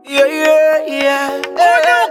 Yeah, yeah, yeah. Oh, no,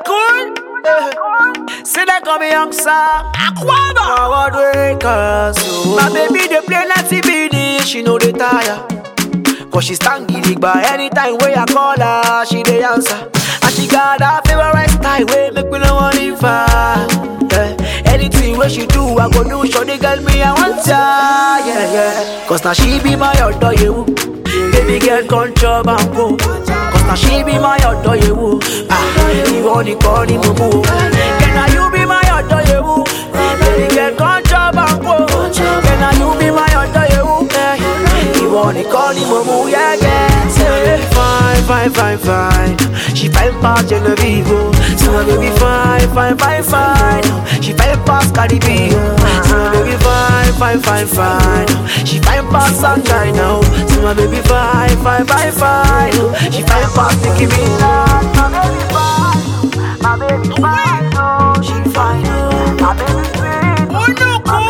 cool. Say that call me young song. Aquaba. Forward wakers. Oh. My baby, they play Nancy BD. She know they tire. Cause she stand giddy by anytime where I call her, she dey answer. And she got her favorite style, way make me no want leave her. Yeah. Anything where she do, I go do. Show the girl me I want her, yeah, yeah. Cause now she be my other you. Baby girl, control and go. Cause now she be my other you. Ah, you want the call the mumu. Can now you be my other you? Baby girl, control and go. Can now you be my other you? Yeah. Ìwọ nìkan ni mo mú yẹ́gẹ́. Say fine, fine, fine, fine. She fine pass Genevieve. oh. See my baby fine, fine, fine, fine. She fine pass Cardi B. oh. See my baby fine, fine, fine, fine. She fine pass Sunshine now. See my baby fine, fine, fine, fine. She fine pass Nicki Minaj. My baby fine, my baby fine, oh. She fine, oh. My baby sweet, oh no,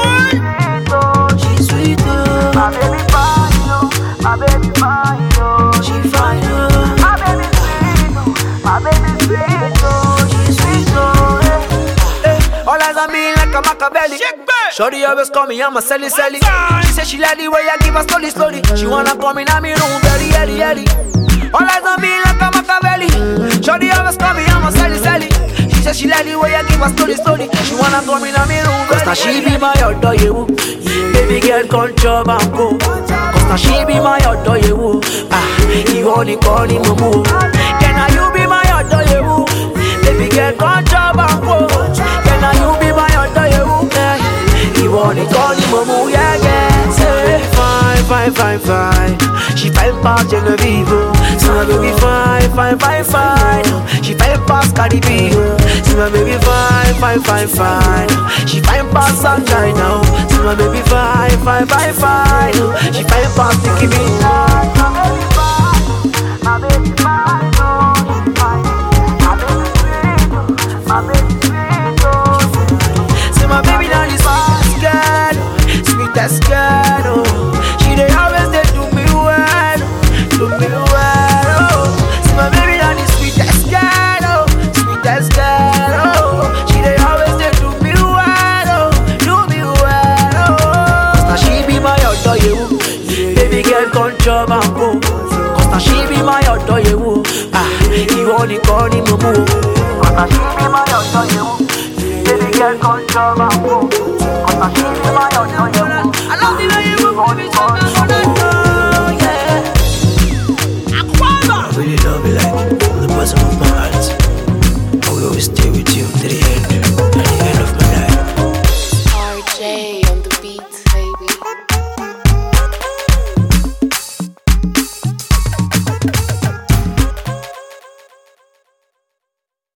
cool. She sweet, oh. My baby fine, oh. My baby fine, oh. She fine, oh. My baby sweet, oh. My baby sweet, oh. She sweet, oh. Hey. Hey. All eyes on me like a Machiavelli. Shorty always call me, I'm a selly selly. She say she like the way I give her slowly slowly. She wanna come in, I'm in room very early early. All eyes on me like a Machiavelli. Shorty always call me, I'm a selly selly. She say she like the way I give her slowly slowly. She wanna come in, I'm in room Cause now she be my other you. Baby girl, control and go. Cause now she be my other you. Ah, you only call him mumu. Can now you be my other you? Baby girl, control and go. Can now you be my other you? Yeah. Ìwọ nìkan ni mo mú yẹ́gẹ́. Say fine, fine, fine, fine. She fine pass Genevieve. oh. See my baby fine, fine, fine, fine. She fine pass Cardi B. oh. See my baby fine, fine, fine, fine. She fine pass Sunshine now. See my baby fine, fine, fine, fine. She fine pass Nicki Minaj. My baby fine, my baby fine, oh, she fine. My baby sweet, oh, my baby sweet, oh. See my baby now the sweetest girl, sweetest girl, oh. She dey always dey do me well, do me well, oh. See my baby now the sweetest girl, oh, sweetest girl, oh. She dey always dey do me well, oh, do me well, oh. Cause now she be my other you, baby girl control and go. Cause now she be my other you, ah, ìwọ nìkan ni mo mú. Cause now she be my other you. Baby girl, control my mood. Cause I feel in my own, own, own. I love the way you move, baby, so I wanna know, yeah. Aquaba! I really love you like from the bottom of my heart. I will always stay with you to the end, at the end of my life. RJ on the beat, baby.